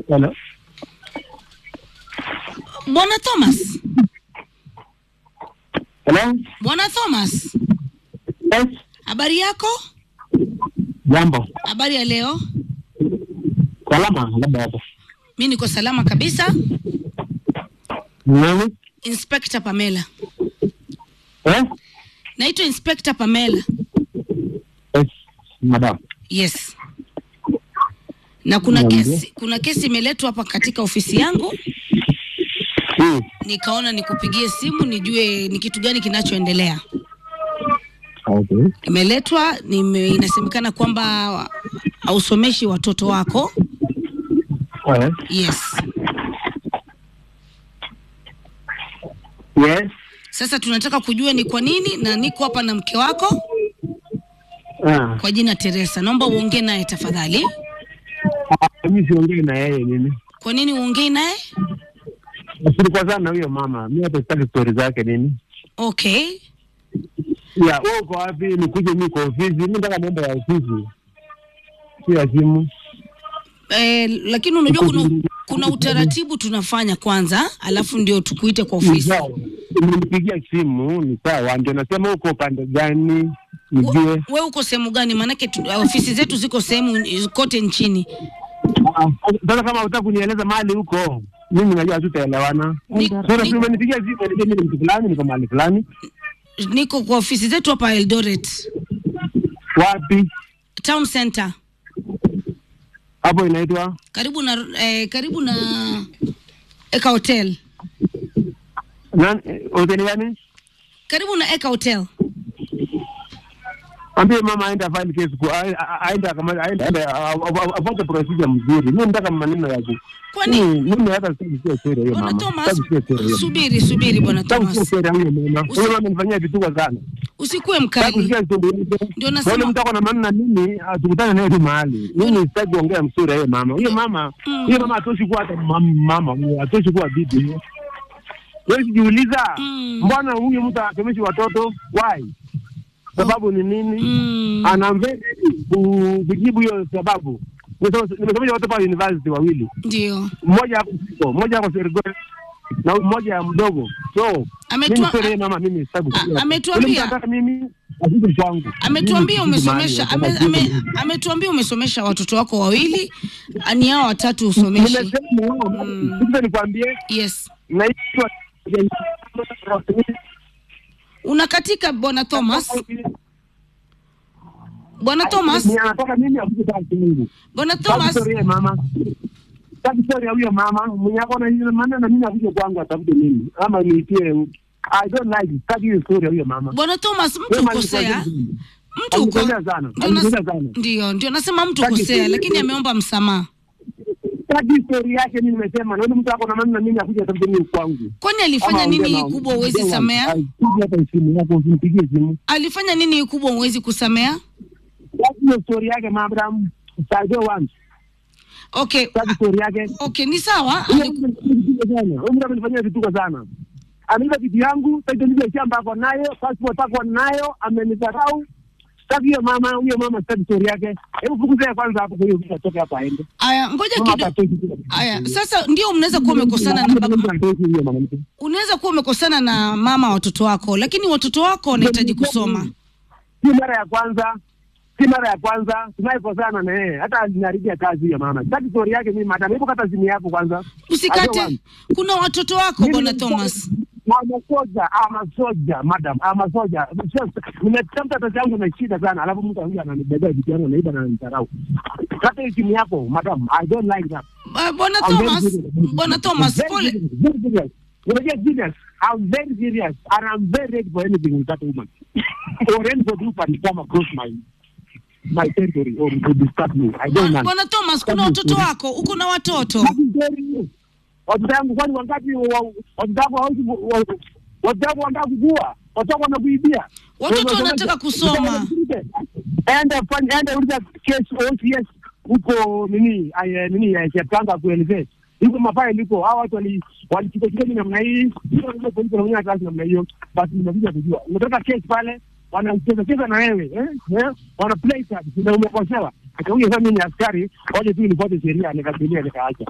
Hello. Bwana Thomas, Hello. Bwana Thomas, Yes. habari yako? Jambo. Habari ya leo? Salama labda hapo. Mi niko salama kabisa. Nani? Inspector Pamela, Eh? naitwa Inspector Pamela. Yes. Madam. Yes, na kuna Niambie. kesi, kuna kesi imeletwa hapa katika ofisi yangu, Hmm. nikaona nikupigie simu nijue ni kitu gani kinachoendelea. Okay. Imeletwa nime, inasemekana kwamba hausomeshi watoto wako. Eh. Yes, Yes. sasa tunataka kujua ni kwa nini, na niko hapa na mke wako Ah. kwa jina Teresa. Naomba uongee naye tafadhali. Ah, Mimi siongei na yeye nini. Kwa nini uongei naye? Tulikosana na huyo mama. Mimi hata sitaki story zake nini. Okay, Ya, wewe uko wapi? Nikuje mimi kwa ofisi. Mimi nataka mambo ya ofisi. Si ya simu. eh, lakini unajua kuna, kuna utaratibu tunafanya kwanza, alafu ndio tukuite kwa Ni ofisi. sawa. Umenipigia simu, ni sawa. Ndio nasema uko upande gani? Nijue. We uko sehemu gani? Maanake tu, ofisi zetu ziko sehemu kote nchini. Ah, Sasa kama utaka kunieleza mahali huko, mimi najua hatutaelewana. Ni- Sasa ni- si umenipigia simu, niambie mimi ni mtu fulani, niko mahali fulani. Niko kwa ofisi zetu hapa Eldoret Wapi? Town Center, Hapo inaitwa karibu na eh, karibu na Eka Hotel, nani? eh, Hoteli gani? karibu na Eka Hotel. Ambie mama aende afile case ku a- a- aende kama aende aende a- a- a- afuate procedure mzuri. Mimi nataka maneno ya ku. Kwani Mimi mimi hata sitaki kusikia story hiyo bwana mama. Thomas, Sitaki kusikia story hiyo. subiri subiri bwana Sitaki kusikia Thomas, story ya huyo mama. Usi- Huyo mama anifanyia vituko sana. usikuwe Sitaki mkali. kusikia story hiyo. Ndio Na nasema- Yule mtu ako na maneno na mimi, ah, tukutane naye tu mahali. Mimi sitaki kuongea msuri yeye mama. Huyo mama, Mm. huyo mama hatoshi kuwa hata mam- mama, huyo hatoshi kuwa bibi. Wewe jiuliza, Mm. mbona huyu mtu anasomeshi watoto? Why? Sababu ni nini? Mm, Ana very ku- kujibu hiyo sababu. Nimesoma- Nimesomesha watoto pa university wawili. ndio Mmoja hapo Siko, mmoja hapo Serikali na mmoja ya mdogo. So, Ametua- mimi story yeye mama mimi sitaki A- kusikia. ametuambia- Yule mtu anataka mimi asije kwangu. ametuambia Mimi siji umesomesha mahali, ame, nataka ame, kujibu. ametuambia umesomesha watoto wako wawili, ni hao watatu usomeshi. Nimesema Mm. sasa nikwambie Yes, naitwa unakatika bwana Thomas. Bwana Thomas, Ni anataka mimi akuje kwa Mungu. bwana Sasa Thomas, story ya mama. Sasa story ya huyo mama mwenye ako na hiyo maana na mimi akuje kwangu atafute mimi ama niitie I don't like it. Sasa hiyo story ya huyo mama. bwana Thomas, mtu Wema ukosea, alikosea. mtu uko Alikosea sana. ndio nas- Alikosea sana. ndio ndio nasema mtu Sasa ukosea, hiyo- lakini ameomba msamaha. Sasa story yake mimi nimesema na yule mtu ako na maana na mimi akuje atafute mimi kwangu. Kwani alifanya Ama nini ongea na- kubwa uwezi ongea na- samea? Ai, siji hata simu yako usinipigie simu. Alifanya nini kubwa uwezi kusamea? Sasa hiyo story yake madam. I don't want. Okay, Sasa story yake okay, ni sawa. Huyo Ali- mtu amenifanyia sana. Huyo mtu amenifanyia vituko sana. Ameiba vitu yangu, title ya shamba ako nayo, passport ako nayo, amenidharau. Sasa hiyo mama, huyo mama sasa story yake. Hebu fukuze kwanza hapo kwa hiyo mtu atoke hapa aende. Aya, ngoja Mama kidogo. hatoki tu. Aya, sasa ndio mnaweza kuwa umekosana na baba, Hatoki huyo mama mtu. unaweza kuwa umekosana na mama watoto wako, lakini watoto wako wanahitaji kusoma. Si mara ya kwanza. Si mara ya kwanza tunaikosana na yeye. Hata aliniharibia kazi hiyo mama. Sasa story yake mimi madam, hebu kata simu yako kwanza. I don't Usikate, want. kuna watoto wako bwana Thomas. I'm a soldier, I'm a soldier, madam, I'm a soldier. Nimetafuta pesa yangu na shida sana, alafu mtu anakuja ananibebea vitu yangu naiba na ananidharau. Kata hiyo simu yako, madam, I don't like that. Ba- Bwana I'm very Thomas, serious. bwana Thomas, Very pole. serious, very serious. Unajua serious. I'm very serious and I'm very ready for anything with that woman. or anybody who can come across my my territory or to disturb me. I don't want. Bwana Thomas, kuna watoto wako, uko na watoto. That is very new. Watoto yangu kwani wangapi wa- watoto wangu hawezi ku- wa- watoto wangu wanataka kukua, watoto wangu wanakuibia. Watoto Wewe wanataka unasema- kusoma. Enda fanya enda uliza case OCS huko nini ay, nini ya Cheptanga kuelezea. Huko mafaili huko hao watu wali walichukua chukua namna hii. Hiyo ndio polisi wanafanya kazi namna hiyo. Basi nimekuja kujua. Unataka case pale wanacheza cheza na wewe eh? eh? Wana play card na umekosewa. Akakuja sasa mimi ni askari, waje tu nifuate sheria nikabilia nikaacha.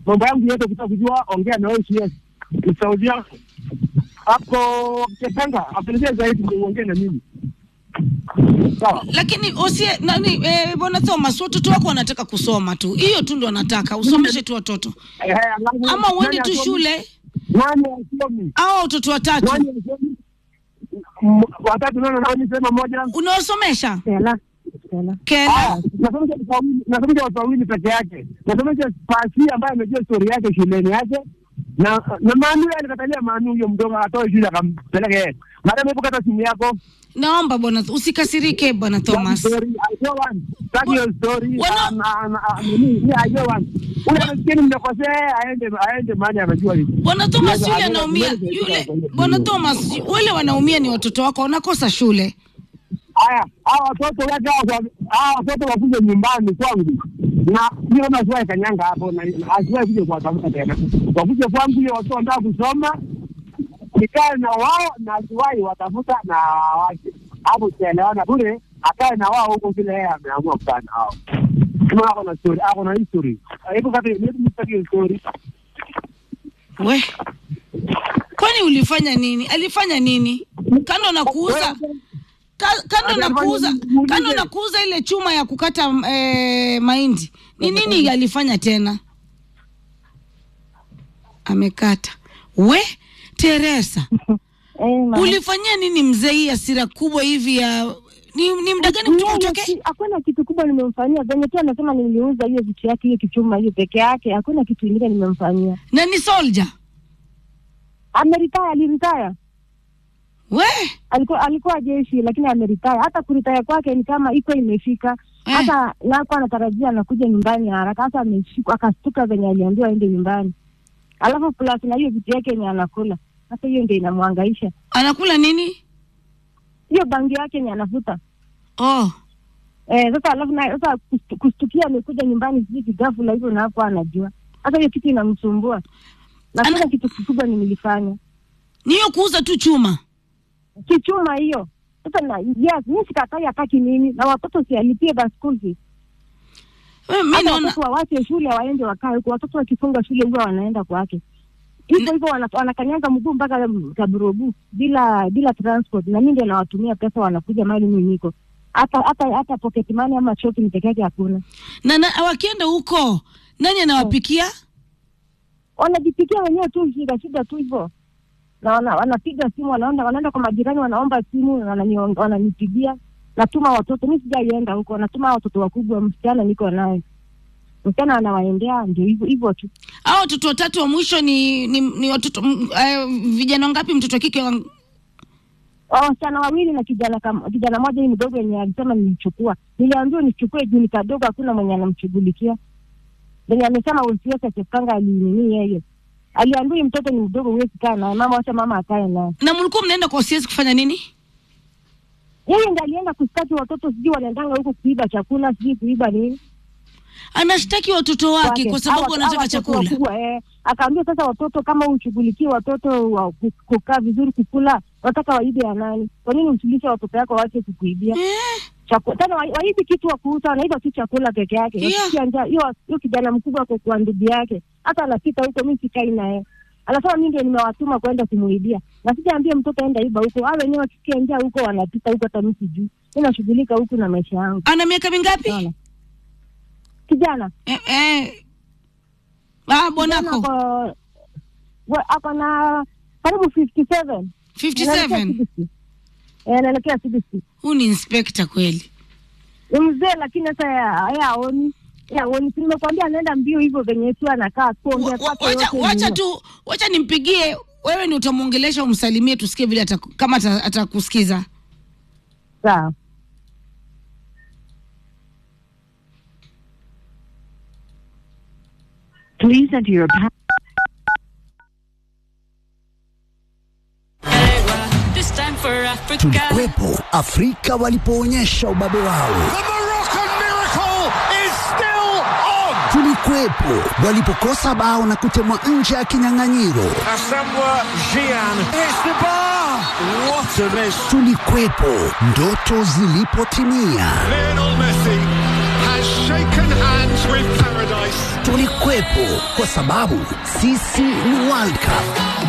mambo yangu yote kutaka kujua, ongea na OCS ni sauti yangu hapo Chepanga, apelekee zaidi ndio uongee na mimi sawa. lakini osie nani eh, bwana Thomas, watoto wako wanataka kusoma tu, hiyo tu ndo wanataka usomeshe tu watoto, Eh, alafu, ama uende nani tu asomi? shule Nani asomi? au watoto watatu Nani asomi? M- Watatu nani nani sema moja? unawasomesha Stella. Stella. Kena. Ah, nasomesha watu wawili- nasomesha watu wawili peke yake. Nasomesha Pasi ambaye amejua stori yake shuleni yake na na Manu yeye alikatalia Manu huyo mdogo atoe shule akampeleke yeye. Madam, hebu kata simu yako. Naomba bwana, usikasirike bwana Thomas. Story, I don't want. Sitaki hiyo story. Wana- Ah, na- na- ah, nini, ni I don't want. Ule anasikia nimekosea aende aende mahali anajua hivi. Bwana Thomas Yes, yule I- anaumia, I- yule bwana Thomas wale wanaumia ni watoto wako, wanakosa shule. Haya, hawa watoto wake hawa hawa watoto wakuje nyumbani kwangu, na hiyo kama asiwahi kanyanga hapo, na na asiwahi kuja kuwatafuta tena, wakuje kwangu hiyo watoto wanataka kusoma, nikae na wao na asiwahi watafuta na wache hapo, tutaelewana bure, akae na wao huko vile yeye ameamua kukaa na wao. Kama ako na story, ako na history, hebu kati hebu nipate hiyo story. We, kwani ulifanya nini? Alifanya nini? Kando na kuuza ka- kando na Alifanya kuuza nini? kando na kuuza ile chuma ya kukata eh, mahindi, ni nini alifanya tena? Amekata. We Teresa, Eh, mama. ulifanyia nini mzee hii hasira kubwa hivi ya ni, ni muda gani kutoka Yeye utoke? si- Hakuna kitu kubwa nimemfanyia, venye tu anasema niliuza hiyo vitu yake, hiyo kichuma hiyo peke yake, hakuna kitu ingine nimemfanyia. Na ni soldier. Ameritaya, aliritaya, We, alikuwa alikuwa jeshi, lakini ameritaya. Hata kuritaya kwake ni kama iko imefika, Eh. hata nako anatarajia anakuja nyumbani haraka. Hata ameshikwa akastuka venye aliambiwa aende nyumbani, alafu plus na hiyo vitu yake yenye anakula. Sasa hiyo ndio inamwangaisha, anakula nini? hiyo bangi yake yenye anavuta Oh, Eh, sasa alafu na sasa kustu- kustukia amekuja nyumbani sijui kigafula hivyo na hapo anajua. Sasa hiyo kitu inamsumbua. Na Ana- kuna kitu kikubwa nilifanya. ni hiyo kuuza tu chuma. Kichuma hiyo. Sasa na yes, mimi sikatai hataki nini na watoto si alipie basi school fees. We, mi Hata naona watoto wawache shule waende wakae huko. Watoto wakifunga shule huwa wanaenda kwake. Hivyo hivyo wana- wanakanyaga mguu mpaka Kaburobu bila bila transport na mimi ndio nawatumia pesa wanakuja mali mimi niko. Hata hata hata pocket money ama shopping peke yake hakuna. na, na wakienda huko nani anawapikia? wanajipikia wenyewe tu shida shida tu hivyo na wana, wanapiga simu wanaenda wanaenda kwa majirani wanaomba simu wanani- wananipigia natuma watoto mi sijaienda huko natuma watoto wakubwa msichana niko naye msichana anawaendea ndio hivyo hivyo tu Hao watoto watatu wa mwisho ni ni, ni watoto m- eh, vijana wangapi? Mtoto wa kike wa- wasichana wawili na kijana kam- kijana moja hii mdogo yenye alisema nilichukua niliambiwa nichukue juu ni kadogo hakuna mwenye anamshughulikia venye amesema usiweze chepkanga alinini yeye aliambiwa "Huyu mtoto ni mdogo huwezi kaa naye mama wacha mama akae naye na mlikuwa mnaenda kwa OCS kufanya nini? yeye ndiye alienda kustaki watoto sijui wanaendanga huko kuiba chakula sijui kuiba nini Anashtaki watoto wake wake. kwa sababu Hawa- wanataka hawa watoto chakula. wakubwa, eh. Akaambia sasa watoto kama ushughulikie watoto wa ku- kukaa vizuri kukula, wataka waibe ya nani? Kwa nini usilishe watoto yako waache kukuibia Eh, chakula? Tena wa- waibi kitu wa kuuza, wanaiba tu chakula peke yake. Yeah. Wakisikia njaa, hiyo hiyo kijana mkubwa kwa kwa ndugu yake, hata anapita huko, mimi sikai naye anasema mimi ndio nimewatuma kwenda kumuibia, na sijaambia mtoto aenda iba huko. Hao wenyewe wakisikia njaa huko wanapita huko, hata mimi sijui. Mimi nashughulika huku na maisha yangu. ana miaka mingapi? Unaona? Kijana Eh, eh. Ah, bwanako Ako- wa- ako na karibu 57 57. Eh, anaelekea 60 Huu ni inspector kweli. ni mzee lakini sasa yeye aoni Yeye aoni Si nimekwambia anaenda mbio hivyo venye tu anakaa kuongea Wa- wa- kwake Wacha yote ni wacha hiyo. tu wacha nimpigie wewe, ni utamwongelesha umsalimie, tusikie vile ataku- kama ata- atakusikiza. sawa Please enter your pa- This time for Africa. Tulikuwepo Afrika walipoonyesha ubabe wao. The Moroccan miracle is still on. Tulikuwepo walipokosa bao na kutemwa nje ya kinyang'anyiro. Asamoah Gyan hits the bar. What a miss. Tulikuwepo ndoto zilipotimia. Lionel Messi has shaken hands with paradise. ulikuwepo, kwa sababu sisi ni World Cup.